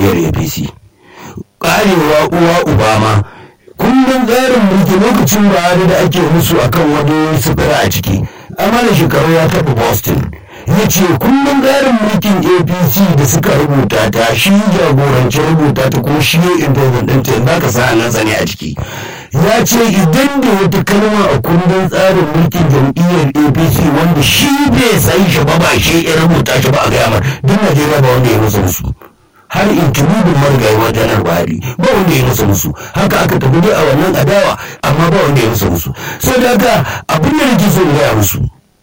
jam'iyyar apc karewa uwa obama kundin tsarin mulki lokacin buhari da ake musu akan wani sufura a ciki amma shekaru ya taɓa boston ya ce kundin tsarin mulkin apc da suka rubuta ta shi jagoranci rubuta ta kuma shi ya intazin ɗinta yanzu ka sa nan sani a ciki ya ce idan da wata kalma a kundin tsarin mulkin jam'iyyar apc wanda shi bai san shi ba ba shi ya rubuta shi ba a gaya mar duk najeriya ba wanda ya musu musu har intimidin marigayi wajen buhari ba wanda ya musu musu haka aka tafi dai a wannan adawa amma ba wanda ya musu musu so da haka abin da nake so in gaya musu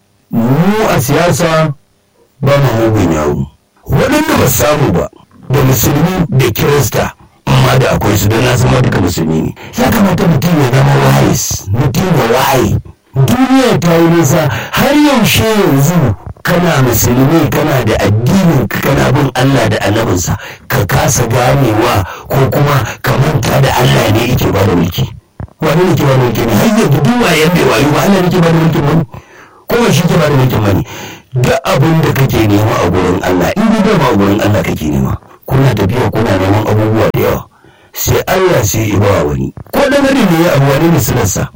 mu a siyasa ba mu mugun yawo waɗanda ba samu ba da musulmi da kirista amma da akwai su don na zama duka musulmi ne ya kamata mutum ya zama wise mutum ya waye duniya ta yi nisa har yaushe yanzu kana musulmi kana da addinin kana bin Allah da annabinsa ka kasa ganewa ko kuma ka manta da Allah ne yake ba da mulki wani ne ke ba da mulki ne har yanzu duk wayan bai wayo ba Allah ne ke ba da mulkin wani ko ba shi ke ba da mulkin wani duk abin da kake nema a gurin Allah in dai ba a gurin Allah kake nema kuna tafiya kuna neman abubuwa da yawa sai Allah sai ya ba wani ko dan gari ne ya abu wani ne sunansa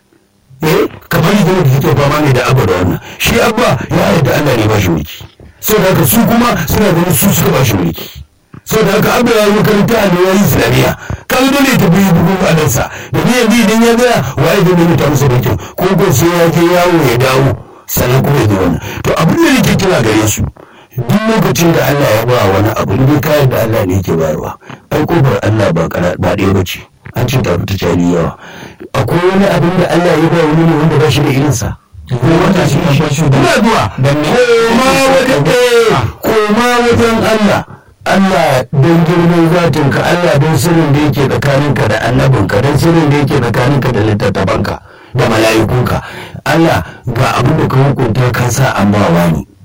eh kamar yadda da kike fama ne da abu da wannan shi abba ya yarda Allah ne ba shi mulki saboda haka su kuma suna ganin su suka ba shi mulki saboda haka abba ya yi makaranta a ne ya yi islamiyya kan dole ta biyu bugun adansa da ni yanzu idan ya gaya waye zai nemi ta masa mulkin ko ko sai ya je yawo ya dawo sannan kuma ya zo wannan to abin da nake kira gare su duk lokacin da Allah ya ba wani abu ne kayan da Allah ne yake bayarwa ai kofar Allah ba ba ɗaya ba ce an ce ta fita cari yawa akwai wani abin da Allah ya ba wani ne wanda ba shi da irinsa ko wata shi ne shi ina zuwa koma wajen koma wajen Allah Allah don girman zatin ka Allah don sirrin da yake tsakaninka da annabinka don sirrin da yake tsakaninka da littattafanka da mala'ikunka Allah ga abin da ka hukunta ka sa an ba wani